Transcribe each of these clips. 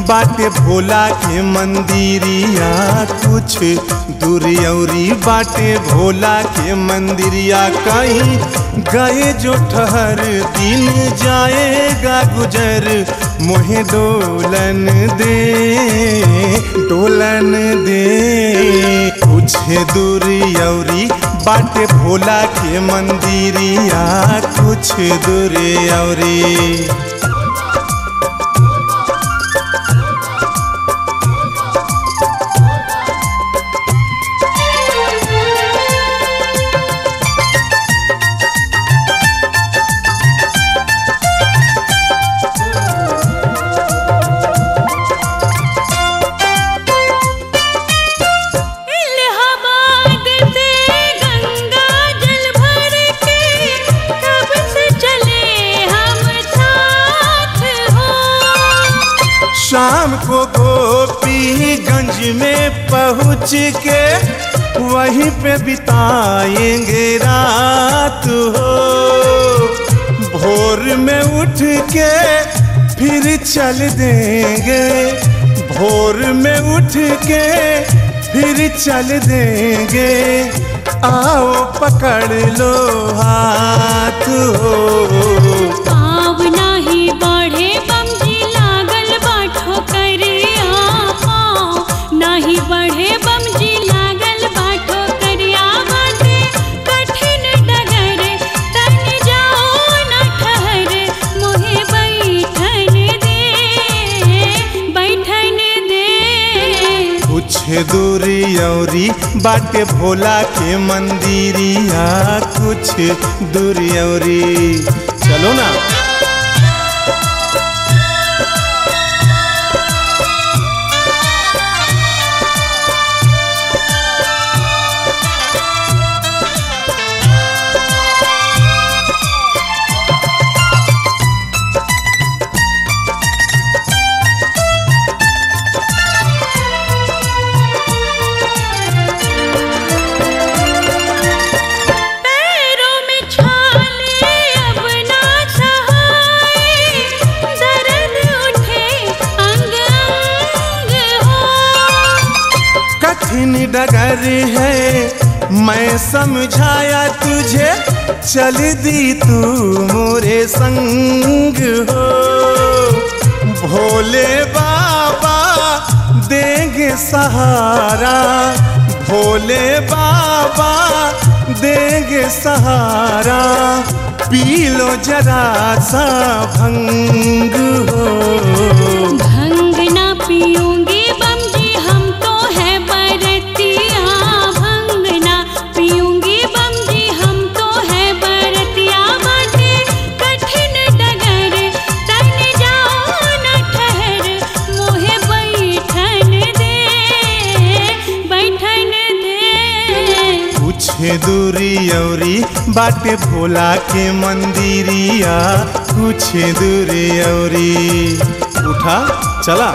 बाटे भोला के मंदिरिया कुछ दूरी औरी बाटे भोला के मंदिरिया कहीं गए जो ठहर दिन जाएगा गुजर मोहे डोलन दे डोलन दे कुछ दूरी औरी बाटे भोला के मंदिरिया कुछ दूरी औरी इलाहाबाद से गंगा जल भर के कब से चले हम साथ हो शाम को गोपीगंज में पहुँच के वहीं पे बिताएंगे रात हो भोर में उठ के फिर चल देंगे भोर में उठ के फिर चल देंगे आओ पकड़ लो हाथ हो पाव नाही बढ़े बमजी लागल बाठो करिया पाव नाही बढ़े बमजी लागल बाठो करिया बाटे कठिन डगर तन जाओ न ठहर मोहे बैठन दे बैठन दे कुछ दूरी औरी बाटे भोला के मंदिरिया कुछ दूरी औरी चलो ना पैरों में छाले अब ना सहाय दर्द उठे अंग अंग हो कठिन डगर है मैं समझाया तुझे चल दी तू मोरे संग हो भोले बाबा देंगे सहारा भोले बाबा देंगे सहारा पी लो जरा सा भंग हो भंग ना पियूंगी बमजी हम तो है बरतिया भंग ना पियूंगी बमजी हम तो है बरतिया बाटे कठिन डगर तन जाओ न ठहर मोहे बैठन दे बैठन दे कुछ दूरी औरी बाटे भोला के मंदिरिया कुछ दूरी औरी उठा चला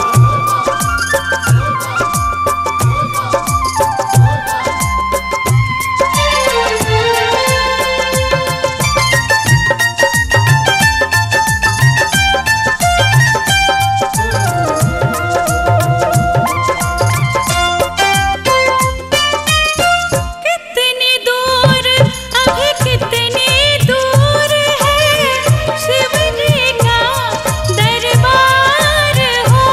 कितनी दूर अभी कितनी दूर है शिव जी का दरबार हो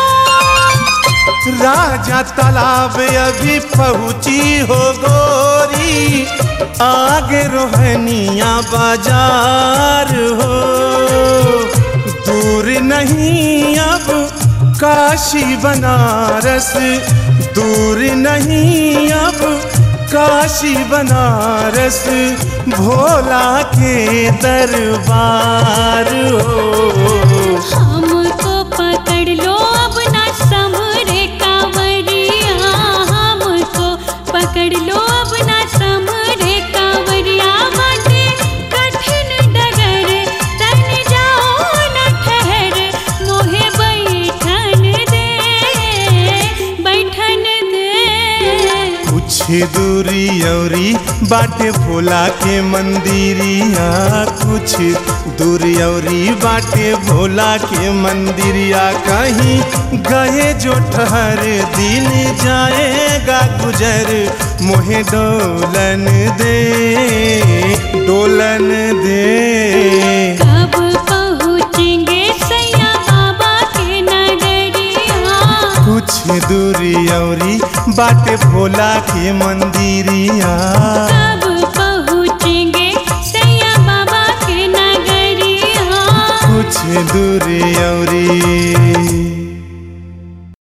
राजा तालाब अभी पहुंची हो गोरी आगे रोहनिया बाजार हो दूर नहीं अब काशी बनारस दूर नहीं अब काशी बनारस भोला के दरबार हो हमको पकड़ लो अब ना समरे कांवरिया हमको पकड़ लो अब ना समरे कांवरिया बाटे कठिन डगर तन जाओ न ठहर मोहे बैठन दे बैठन दे कुछ दूरी औरी बाटे भोला के मंदिरिया कुछ दूरी औरी बाटे भोला के मंदिरिया कहीं गए जो ठहर दिन जाएगा गुजर मोहे डोलन दे डोलन दे कब पहुँचेंगे सैया बाबा के नगरिया कुछ दूरी औरी बाटे भोला के मंदिरिया कब पहुँचेंगे सैया बाबा के नगरिया कुछ दूरी औरी